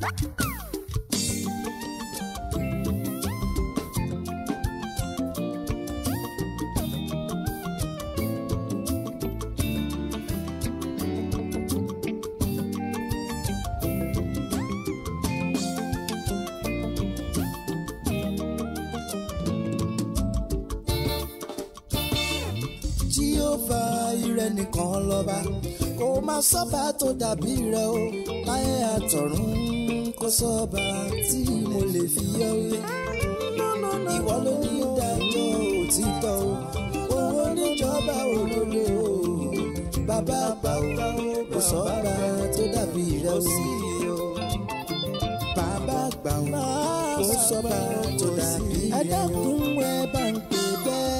Jèhófà ìrẹ nìkan lọ́ba kò má sọ́ba tó dàbí rẹ o láyé àtọ̀run kò sọ́ba tí mo lè fi yọ wé. ìwọ ló ní ìdájọ́ òtítọ́ o owó níjọba olólo o bàbá àgbà o kò sọ́ba tó dàbí rẹ o sí o bàbá àgbà o kò sọ́ba tó dàbí rẹ o. ẹ dákun ẹ bá ń pè bẹ́ẹ̀.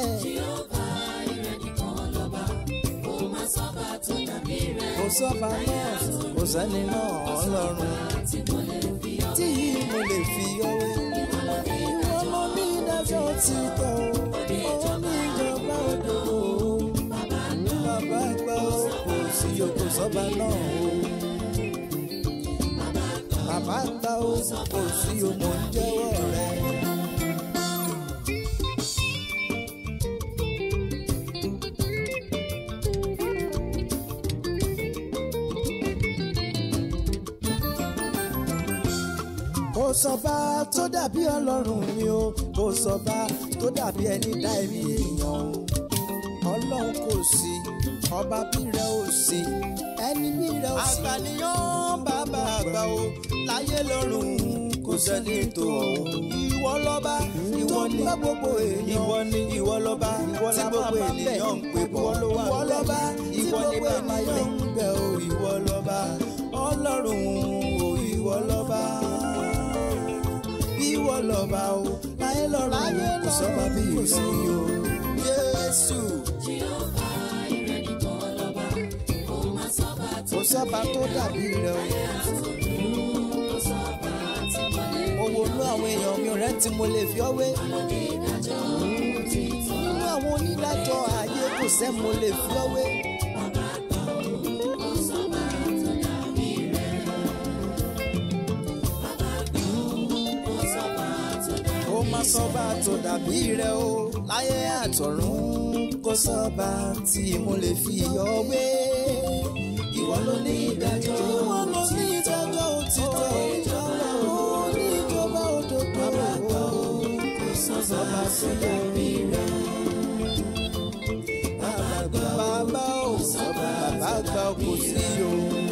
kò sọ́ba náà kò sẹ́ni náà ọlọ́run tí mo lè fi ọwé. ìwọ ló ní ìdájọ́ ti tọ́ o ó ní ìjọba òdo o. bàbá àgbà o kò sí o kò sọ́ba náà o. bàbá àgbà o kò sí o mò ń jẹ́wọ́ rẹ̀. kò sọba tó dàbí ọlọ́run mi o kò sọba tó dàbí ẹni dá èmi èèyàn o ọlọ́run kò sí ọba bí rẹ ò sí ẹni bí rẹ ò sí. àgbàníyàn bàbá àgbà o láyé lọ́run kò sẹ́ni tó ọ̀hún. ìwọ lọ́ba ìwọ ni gbogbo èèyàn ìwọ ni ìwọ lọ́ba tí gbogbo ènìyàn ń pè bọ̀ ìwọ lọ́ba ìwọ ni bàbá yẹn ń bẹ̀ o ìwọ lọ́ba ọlọ́run o ìwọ lọ́ba ìwọ lọ́ba o láyé lọ́run kò sọ́ba bí ìsí o Jésù. kò sọ́ba tó dàbí rẹ o. owó inú àwọn èèyàn mi rẹ tí mo lè fi ọ́ wé. nínú àwọn onídàájọ́ ayé kò sẹ́ mo lè fi ọ́ wé. kó má sọ́ba tó dàbí rẹ o láyé àtọ̀run kó sọ́ba tí mo lè fi ọ́ wé. ìwọ ló ní ìdájọ́ ìwọ ló ní ìdájọ́ òtítọ́ ìjọba ó ní ìjọba òdodo kò sọ́ba tó dàbí rẹ. bàbá ò sọ́ba bàbá àgbà kò sí o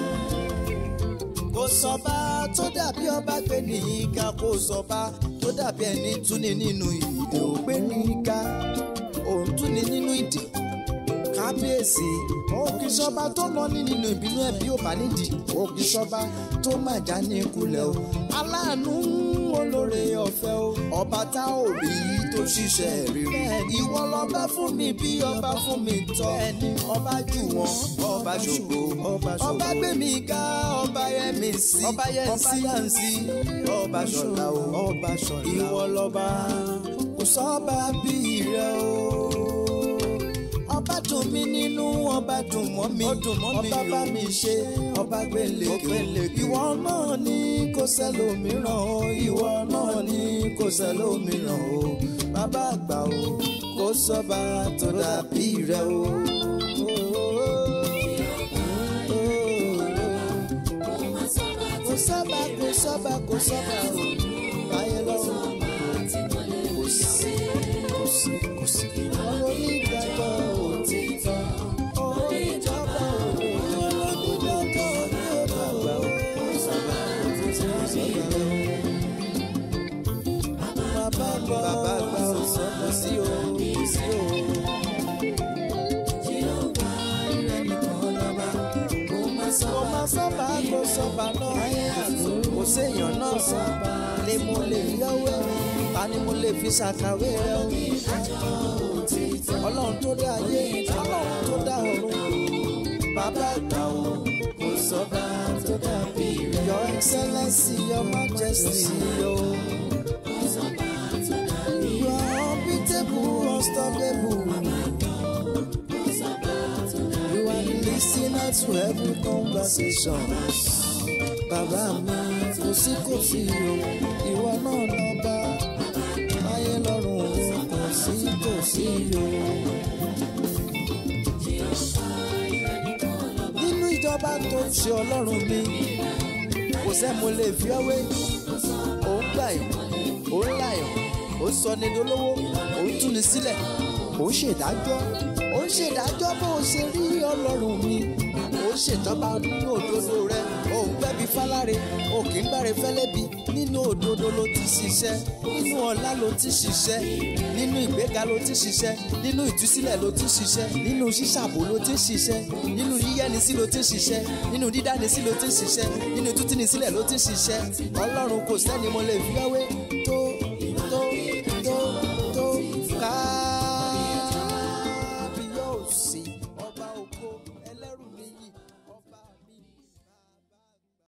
kò sọba tó dàbí ọba gbé ní ìka kò sọba tó dàbí ẹni túni nínú ìdè ò gbé ní ìka òun túni nínú ìdè kábíyèsí òkè sọba tó lọ ní nínú ìbínú ẹ bí ó bá nídìí òkè sọba tó má já ní kulẹ̀ o aláàánú olóore ọ̀fẹ́ o ọba tá ò rí tó ṣiṣẹ́ rírí ìwọ lọ́ba fún mi bí ọba fún mi tọ́ ọba jù wọ́n ọba ṣògo ọba gbé mi ká ọba yẹ mi sí ọba yẹ sí ọba ṣọlá o ọba ṣọlá ìwọ lọ́ba kò sọ́ba bí rẹ o ọba dùn mí nínú ọba dùn mọ́ mi ọba bá mi ṣe ọba gbẹlẹkẹ ìwọ náà ní kò sẹ́lòmíràn o ìwọ náà ní kò sẹ́lòmíràn o bàbá àgbà o kò sọ́ba tó dàbí rẹ o. kò sọ́ba kò sọ́ba kò sọ́ba o báyẹ̀ lọ́wọ́ kò sí kò sí kò sí. ọ̀rọ̀ onídàájọ́ òtítọ́ oníjọba òwe onídàájọ́ onídàájọ́ bàbá gbọ́ bàbá gbọ́ kò sí o kò sí o. kò má sọ́ba kò sọ́ba náà kò séèyàn náà sọ́ba lè mo lè yọ̀wé ta ni mo lè fi ṣàkàwé rẹ o. ọlọ́run tó dá ayé ọlọ́run tó dá ọ̀run bàbá àgbà o kò sọ́ba tó dàbí rẹ. your excellency your majesty o. you are unbeatable unstoppable. you are the listener to every conversation. bàbá mi kò sí kò sí o ìwọ náà lọ́ba ayé lọ́rùn o kò sí kò sí o. nínú ìjọba tó ń ṣe ọlọ́run mi kò sẹ́ mo lè fi ọ́ wé òun gbà yàn òun là yàn òun sọ ní dolówó òun tú ni sílẹ̀ òun ṣèdájọ́ òun ṣèdájọ́ bó o ṣe rí ọlọ́run mi òun ṣèjọba nínú òdodo rẹ òun gbẹ́bí fáláre o kì í gbáre fẹ́lẹ́bí nínú òdodo ló ti ṣiṣẹ́ nínú ọlá ló ti ṣiṣẹ́ nínú ìgbéga ló ti ṣiṣẹ́ nínú ìtúsílẹ̀ ló ti ṣiṣẹ́ nínú ṣíṣàbò ló ti ṣiṣẹ́ nínú yíyẹ́nisí ló ti ṣiṣẹ́ nínú dídánisí ló ti ṣiṣẹ́ nínú tútínisílẹ̀ ló ti ṣiṣẹ́ ọlọ́run kò sẹ́ni mo lè fi wáwé